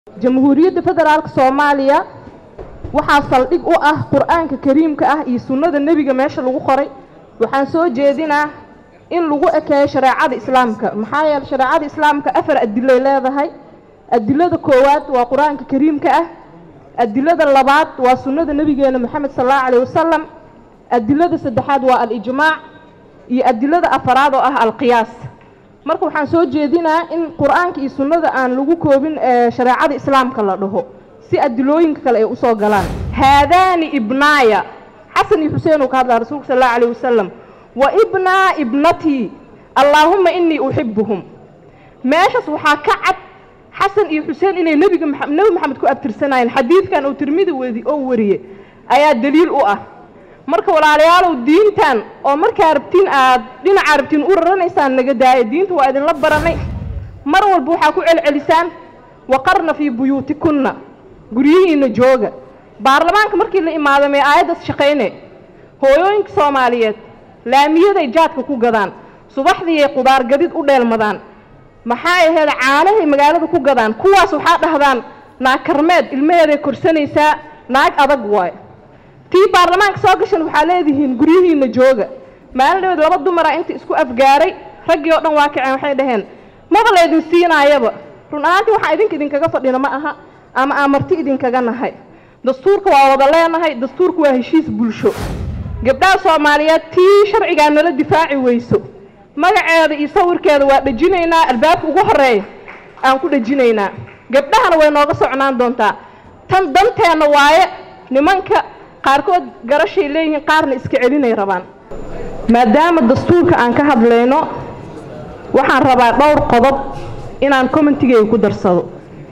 jamhuuriyadda federaalka soomaaliya waxaa saldhig u ah qur-aanka kariimka ah iyo sunnada nebiga meesha lagu qoray waxaan soo jeedinaa in lagu ekeeyo shareecada islaamka maxaa yeele shareecada islaamka afar adilay leedahay adilada koowaad waa qur-aanka kariimka ah adilada labaad waa sunnada nebigeena moxamed sal allahu calayh wasalam adilada saddexaad waa al-ijmaac iyo adilada afaraad oo ah alqiyaas marka waxaan soo jeedinaa in qur-aanka iyo sunnada aan lagu koobin shareecada islaamka la dhaho si adilooyinka kale ay usoo galaan haadaani ibnaaya xasan iyo xuseen uu ka hadlaa rasuulka sal allahu calayh wasalam wa ibnaa ibnatii allaahumma inii uxibuhum meeshaas waxaa ka cad xasan iyo xuseen inay nebiga nebi maxamed ku abtirsanayeen xadiidkan uu tirmidi wadi oo wariye ayaa daliil u ah marka walaalayaalow diintan oo markaa rabtiin aad dhinaca rabtiin u raranaysaan naga daaya diinta waa idinla baranay mar walba waxaa ku celcelisaan waqarna fii buyuutikunna guryihiina jooga baarlamaanka markii la imaado mee aayaddaas shaqayne hooyooyinka soomaaliyeed laamiyaday jaadka ku gadaan subaxdiiay qudaar gadid u dheelmadaan maxaa ahayd caanahay magaalada ku gadaan kuwaas waxaa dhahdaan naag karmeed ilmaheeday korsanaysaa naag adag waayo tii baarlamaanka soo gashan waxaa leedihiin guryihiina jooga maalin dhaweed laba dumara inta isku afgaaray raggii oo dhan waa kaceen waxay dhaheen maba laydin siinaayaba run ahaantii waxaan idinka idinkaga fadhina ma aha ama aan marti idinkaga nahay dastuurka waa wada leenahay dastuurka waa heshiis bulsho gabdhaha soomaaliyeed tii sharcigaa nala difaaci weyso magaceeda iyo sawirkeeda waa dhejinaynaa albaabka ugu horeeya aan ku dhejinaynaa gabdhahana way nooga socnaan doontaa tan danteenna waaye nimanka qaarkood garashay leeyihiin qaarna iska celinay rabaan maadaama dastuurka aan ka hadlayno waxaan rabaa dhowr qodob inaan commentigeyga ku darsado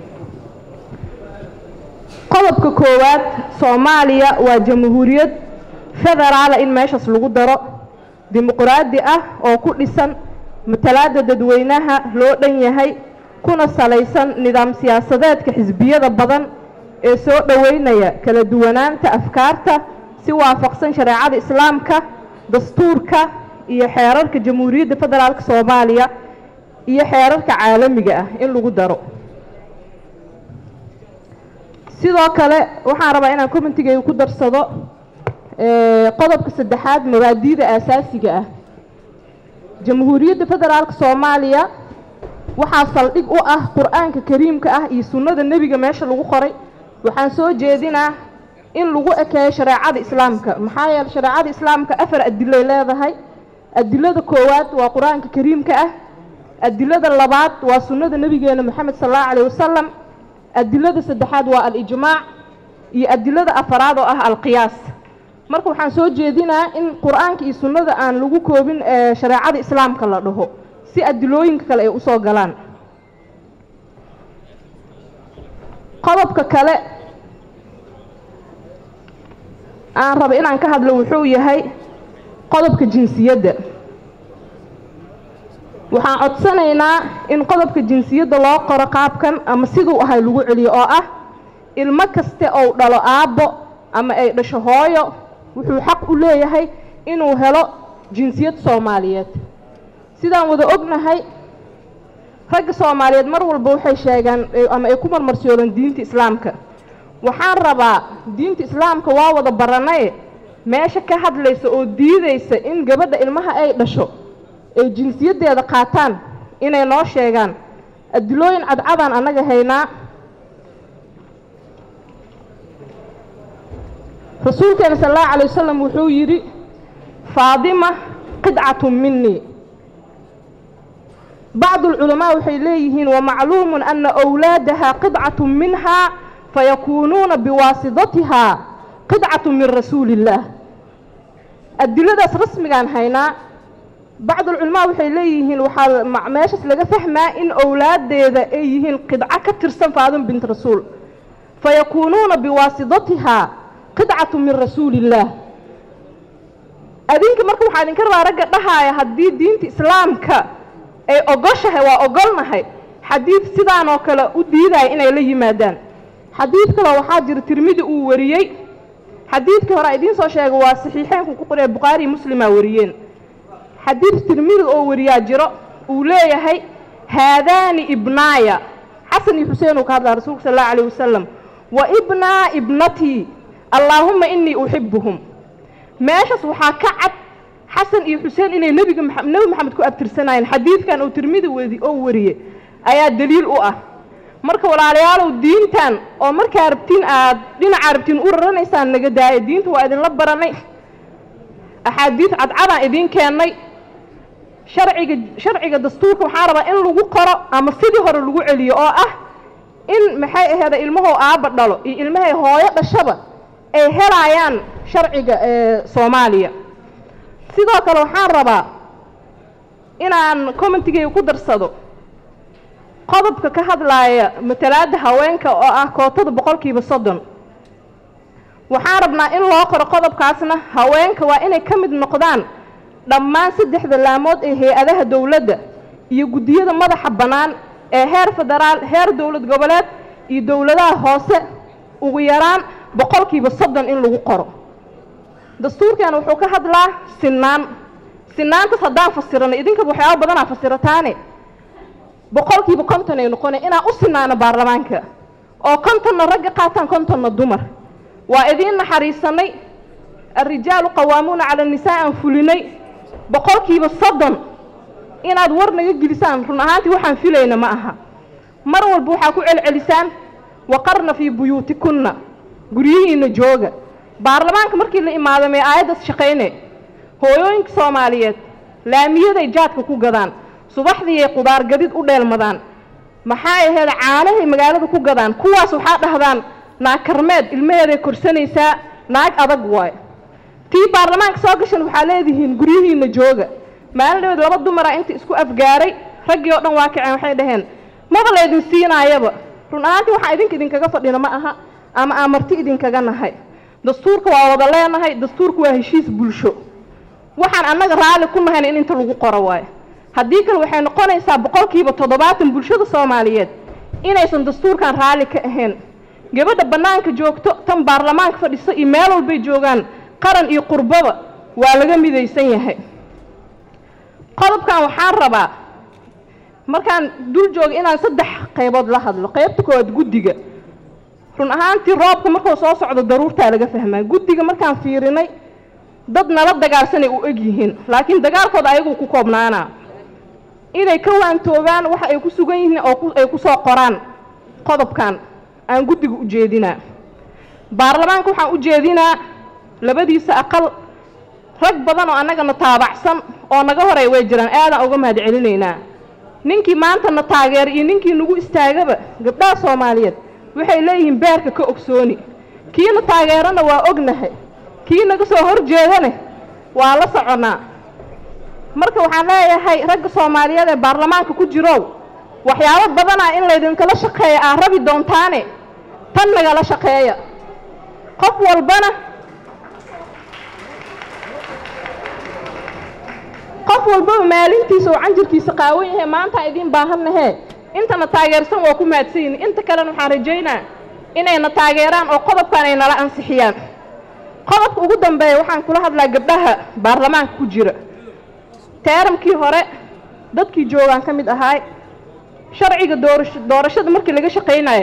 qodobka koowaad soomaaliya waa jamhuuriyad federaala in meeshaas lagu daro dimuqraadi ah oo ku dhisan matalaada dadweynaha loo dhan yahay kuna salaysan nidaam siyaasadeedka xisbiyada badan ee soo dhoweynaya kala duwanaanta afkaarta si waafaqsan shareecada islaamka dastuurka iyo xeerarka jamhuuriyadda federaalk soomaaliya iyo xeerarka caalamiga ah in lagu daro sidoo kale waxaan rabaa inaan commentigeyga ku darsado qodobka saddexaad mabaadiida aasaasiga ah jamhuuriyadda federaalk soomaaliya waxaa saldhig u ah qur-aanka kariimka ah iyo sunnada nebiga meesha lagu qoray waxaan soo jeedinaa in lagu ekeeyo shareecada islaamka maxaa yeele shareecada islaamka afar adilay leedahay adilada koowaad waa qur-aanka kariimka ah adilada labaad waa sunnada nebigeena moxamed sal allahu calayh wasalam adilada saddexaad waa al-ijmaac iyo adilada afaraad oo ah alqiyaas marka waxaan soo jeedinaa in qur-aanka iyo sunnada aan lagu koobin shareecada islaamka la dhaho si adilooyinka kale ay usoo galaan qodobka kale aan raba inaan ka hadlo wuxuu yahay qodobka jinsiyadda waxaan codsanaynaa in qodobka jinsiyadda loo qoro qaabkan ama siduu ahay lagu celiyo oo ah ilmo kaste ou dhalo aabbo ama ay dhasho hooyo wuxuu xaq u leeyahay inuu helo jinsiyad soomaaliyeed sidaan wada ognahay ragga soomaaliyeed mar walba waxay sheegaan ama ay ku marmarsoodaan diinta islaamka waxaan rabaa diinta islaamka waa wada baranaye meesha ka hadlaysa oo diidaysa in gabadha ilmaha ay dhasho ay jinsiyaddeeda qaataan inay noo sheegaan adilooyin cadcadaan annaga haynaa rasuulkeena sal allahu calay wasalam wuxuu yidhi faadima qidcatun minii bacdu alculamaa waxay leeyihiin wamacluumun ana wlaadaha qidcatun minhaa fayakuunuuna biwaasidatihaa qidcatun min rasuuli illaah adiladaas rasmigaan haynaa bacdulculamaa waxay leeyihiin waxaa meeshaas laga fahmaa in owlaadeeda ay yihiin qidco ka tirsan faadima bint rasuul fayakuunuuna biwaasidatihaa qidcatu min rasuuli illaah adinka marka waxaa idinka rabaa ragga dhahaaya haddii diinta islaamka ay ogoshahay waa ogolnahay xadiid sidaan oo kale u diidaya inay la yimaadaan xadiid kaloo waxaa jira tirmidi uu wariyey xadiidkii hore idiin soo sheega waa saxiixeynku ku qoree bukhaari muslimaa wariyeen xadiid tirmidi oo wariyaa jiro uu leeyahay haadaani ibnaaya xasan iyo xuseen uu ka hadlaa rasuulka sal allahu alayh wasalam wa ibnaa ibnatii allaahuma inii uxibuhum meeshaas waxaa ka cad xasan iyo xuseen inay nebiga nebi maxamed ku abtirsanayeen xadiidkan uu tirmidi wadi oo wariye ayaa daliil u ah marka walaalayaalow diintan oo markaa rabtiin aad dhinaca rabtiin u raranaysaan naga daaya diinta waa idinla baranay axaadiid cadcadaan idiin keennay sharciga sharciga dastuurka waxaa rabaa in lagu qoro ama sidii hore lagu celiyo oo ah in maxay aheeda ilmahow aabba dhalo iyo ilmahay hooyo dhashaba ay helaayaan sharciga ee soomaaliya sidoo kale waxaan rabaa inaan commentigayga ku darsado qodobka ka hadlaaya matalaadda haweenka oo ah kootada boqolkiiba soddon waxaan rabnaa in loo qoro qodobkaasna haweenka waa inay ka mid noqdaan dhammaan saddexda laamood ee hay-adaha dowladda iyo guddiyada madaxa bannaan ee heer federaal heer dowlad goboleed iyo dowladaha hoose ugu yaraan boqolkiiba soddon in lagu qoro dastuurkan wuxuu ka hadlaa sinaan sinaantaas haddaan fasirano idinkaba waxyaaba badanaa fasirataane boqolkiiba konton ay noqonay inaan u sinaano baarlamaanka oo kontonna ragga qaataan kontonna dumar waa idiin naxariisanay alrijaalu qawaamuuna cala annisaa aan fulinay boqolkiiba soddon inaad war naga gelisaan run ahaantii waxaan filayna ma aha mar walba waxaa ku celcelisaan waqarna fii buyuutikunna guryihiina jooga baarlamaanka markii la imaado mee aayaddaas shaqayne hooyooyinka soomaaliyeed laamiyaday jaadka ku gadaan subaxdiiay qudaar gadid u dheelmadaan maxaa ahayd caanahay magaalada ku gadaan kuwaas waxaa dhahdaan naag karmeed ilmaheeday korsanaysaa naag adag waayo tii baarlamaanka soo gashan waxaa leedihiin guryihiina jooga maalin dhaweed laba dumara inta isku afgaaray raggii oo dhan waa kaceen waxay dhaheen maba laydin siinaayaba run ahaantii waxaa idinka idinkaga fadhina ma aha ama aan marti idinkaga nahay dastuurka waa wada leenahay dastuurka waa heshiis bulsho waxaan annaga raalli ku nahayna in inta lagu qoro waayo haddii kale waxay noqonaysaa boqolkiiba toddobaatan bulshada soomaaliyeed inaysan dastuurkan raalli ka ahayn gabadha bannaanka joogto tan baarlamaanka fadhiso iyo meel walbay joogaan qaran iyo qurbaba waa laga midaysan yahay qodobkan waxaan rabaa markaan dul jooga inaan saddex qaybood la hadlo qaybta koowaad guddiga run ahaantii roobka markuu soo socdo daruurtaa laga fahmaa guddiga markaan fiirinay dad nala dagaalsanay u eg yihiin laakiin dagaalkooda ayaguu ku koobnaanaa inay ka waantoobaan waxa ay ku sugan yihiin oo ay ku soo qoraan qodobkan aan guddiga u jeedinaa baarlamaanka waxaan u jeedinaa labadiisa aqal rag badan oo annagana taabacsan oo naga horay way jiraan aadaan uga mahad celinaynaa ninkii maanta na taageera iyo ninkii nagu istaagaba gabdhaha soomaaliyeed waxay leeyihiin beerka ka ogsooni kiina taageerana waa ognahay kii naga soo hor jeedane waa la soconnaa marka waxaan leeyahay ragga soomaaliyeed ee baarlamaanka ku jirow waxyaabo badanaa in laydinkala shaqeeya aad rabi doontaane tan nagala shaqeeya qof walbana qof walbaba maalintiisa oo canjirkiisa qaawan yahay maantaan idiin baahannahee intana taageersan waa ku mahadsanyihin inta kalena waxaan rajaynaa inayna taageeraan oo qodobkan ay nala ansixiyaan qodobka ugu dambeeya waxaan kula hadlaa gabdhaha baarlamaanka ku jira teeramkii hore dadkii joogaan ka mid ahaay sharciga doorasho doorashada markii laga shaqaynayo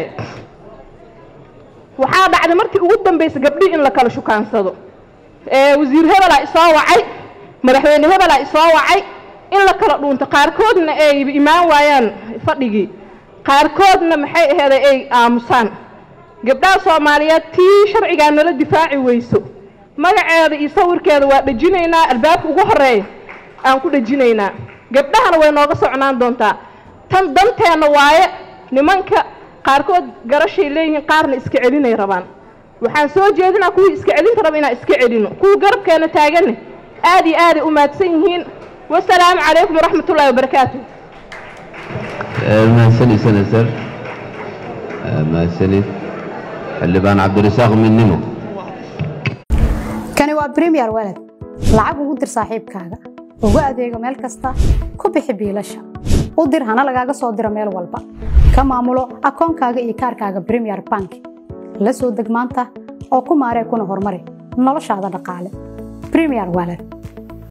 waxaa dhacday markii ugu dambaysa gabdhii in la kala shukaansado ee wasiir hebelaa isoo wacay madaxweyne hebelaa isoo wacay in la kala dhuunto qaarkoodna ay imaan waayaan fadhigii qaarkoodna maxay aheeday ay aamusaan gabdhaha soomaaliyeed tii sharcigaa nala difaaci weyso magaceeda iyo sawirkeeda waa dhejinaynaa albaabka ugu horeeya aan ku dhejinaynaa gabdhahana way nooga socnaan doontaa tan danteenna waaye nimanka qaarkood garashay leeyihiin qaarna iska celinay rabaan waxaan soo jeedinaa kuwii iska celinta raba inaan iska celino kuwii garabkeena taaganne aad iyo aaday u mahadsan yihiin wasalaamu calaykum waraxmat ullahi wabarakaatu mahadsanid senator mahadsanid xildhibaan cabdirasaaq midnimo kani waa premier walad lacag ugu dir saaxiibkaaga ugu adeego meel kasta ku bixi biilasha u dir hana lagaaga soo diro meel walba ka maamulo akoonkaaga iyo kaarkaaga premier bank la soo deg maanta oo ku maaree kuna horumari noloshaada dhaqaale premier walad